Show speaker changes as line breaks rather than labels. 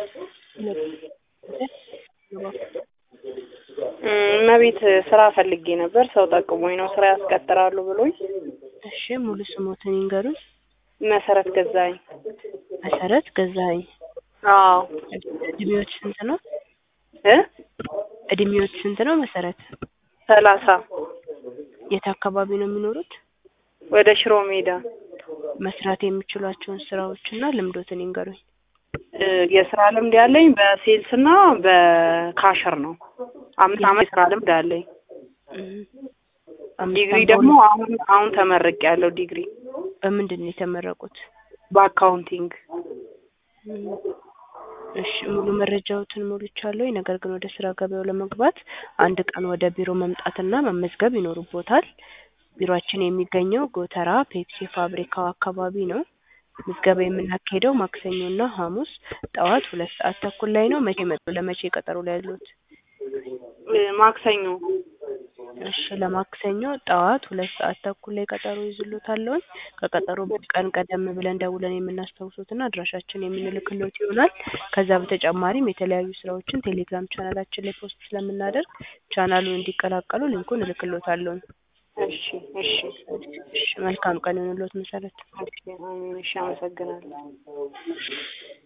እመቤት ስራ ፈልጌ ነበር። ሰው ጠቅሞኝ ነው ስራ ያስቀጥራሉ ብሎኝ።
እሺ ሙሉ ስሞትን ይንገሩኝ።
መሰረት ገዛኸኝ።
መሰረት ገዛኸኝ።
አዎ
እድሜዎች ስንት ነው?
እ
እድሜዎች ስንት ነው መሰረት?
ሰላሳ
የት አካባቢ ነው የሚኖሩት?
ወደ ሽሮ ሜዳ
መስራት የሚችሏቸውን ስራዎችና ልምዶትን ይንገሩኝ።
እ የስራ ልምድ ያለኝ በሴልስ እና በካሸር ነው። አምስት አመት የስራ ልምድ አለኝ።
እም፣ አምስት
ዲግሪ
ዓመት
ደግሞ አሁን አሁን ተመርቄ ያለው ዲግሪ
በምንድን ነው የተመረቁት?
በአካውንቲንግ።
እም፣ እሺ ሙሉ መረጃዎትን ሞልቻለሁ። ነገር ግን ወደ ስራ ገበያው ለመግባት አንድ ቀን ወደ ቢሮ መምጣትና መመዝገብ ይኖርቦታል። ቢሮአችን የሚገኘው ጎተራ ፔፕሲ ፋብሪካው አካባቢ ነው። ምዝገባ የምናካሄደው ማክሰኞና ሐሙስ ጠዋት ሁለት ሰዓት ተኩል ላይ ነው። መቼ መጡ? ለመቼ ቀጠሮ ላይ ያሉት?
እ ማክሰኞ
እሺ ለማክሰኞ ጠዋት ሁለት ሰዓት ተኩል ላይ ቀጠሮ ይዝሎታለሁ። ከቀጠሮ ቀን ቀደም ብለን ደውለን የምናስታውሶትና አድራሻችን የምንልክሎት ይሆናል። ከዛ በተጨማሪም የተለያዩ ስራዎችን ቴሌግራም ቻናላችን ላይ ፖስት ስለምናደርግ ቻናሉን እንዲቀላቀሉ ሊንኩን እልክሎታለሁ።
እሺ እሺ
እሺ መልካም ቀን ይሁንልዎት መሰረት።
እሺ አሜን። እሺ አመሰግናለሁ።